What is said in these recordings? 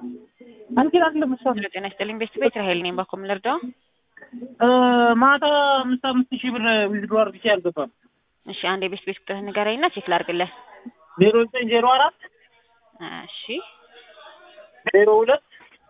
አንቺን አይደለም እሷ ሄሎ ጤና ይስጥልኝ ቤስት ቤት ራሄል ነኝ። ባኮም ልርዳው? እ ማታ አምስት አምስት ሺህ ብር ዊዝድሮ አድርጌ አልገባም። እሺ አንድ የቤስት ቤት ቁጥርህ ንገረኝና ቼክ ላድርግልህ። ዜሮ ዘጠኝ ዜሮ አራት እሺ ዜሮ ሁለት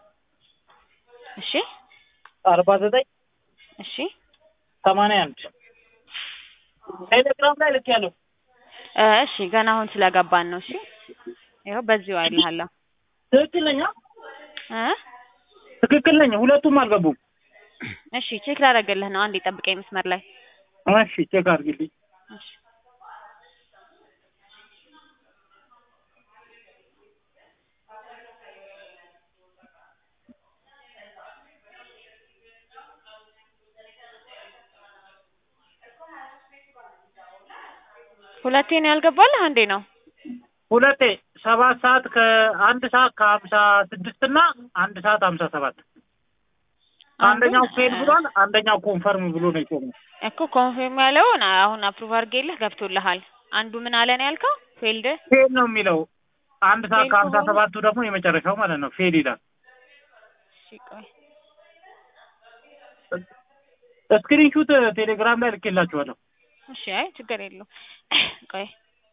እሺ አርባ ዘጠኝ እሺ ሰማንያ አንድ ቴሌግራም ላይ ልክ ያለው እ እሺ ገና አሁን ስለገባን ነው። እሺ ይኸው በዚሁ አይልሃለሁ ትክክል ነኝ? አ? እ ትክክል ነኝ። ሁለቱም አልገቡም። እሺ ቼክ ላደርግልህ ነው። አንዴ ጠብቀኝ መስመር ላይ እሺ ቼክ አድርጊልኝ። እሺ ሁለቴ ነው ያልገባልህ? አንዴ ነው? ሁለቴ ሰባት ሰዓት ከአንድ ሰዓት ከሀምሳ ስድስት እና አንድ ሰዓት ሀምሳ ሰባት አንደኛው ፌል ብሏል። አንደኛው ኮንፈርም ብሎ ነው የቆመው። እኮ ኮንፊርም ያለውን አሁን አፕሩቭ አድርጌልህ ገብቶልሃል። አንዱ ምን አለ ነው ያልከው? ፌልድ ፌል ነው የሚለው። አንድ ሰዓት ፌል ከሀምሳ ከሆነ- ሰባቱ ደግሞ የመጨረሻው ማለት ነው ፌል ይላል። እሺ ቆይ ስክሪንሹት ቴሌግራም ላይ ልኬላችኋለሁ። እሺ አይ ችግር የለው ቆይ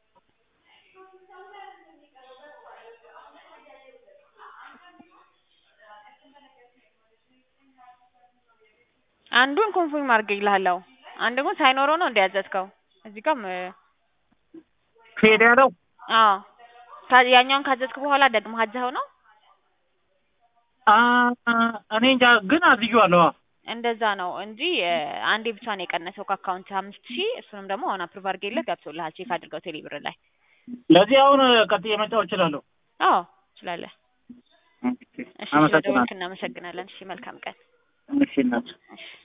አንዱን ኮንፊርም አድርጌልሃለሁ። አንድ ግን ሳይኖረው ነው እንዲያዘዝከው እዚህ ጋርም እ፣ ፌል ያለው አዎ ካ- ያኛውን ካዘዝክ በኋላ ደግሞ አዘኸው ነው አ እኔ እንጃ ግን አዝዤዋለሁ። አዎ እንደዛ ነው እንጂ እ፣ አንዴ ብቻ ነው የቀነሰው ከአካውንት አምስት ሺህ እሱንም ደግሞ አሁን አፕሩቭ አድርጌልህ ገብቶልሃል። ቼክ አድርገው ቴሌ ብር ላይ ለዚህ አሁን ቀጥዬ መጫወት እችላለሁ። አዎ ትችላለህ። እሺ አመሰግናለሁ። ስለደወልክ እናመሰግናለን። እሺ መልካም ቀን። እሺ እናት እሺ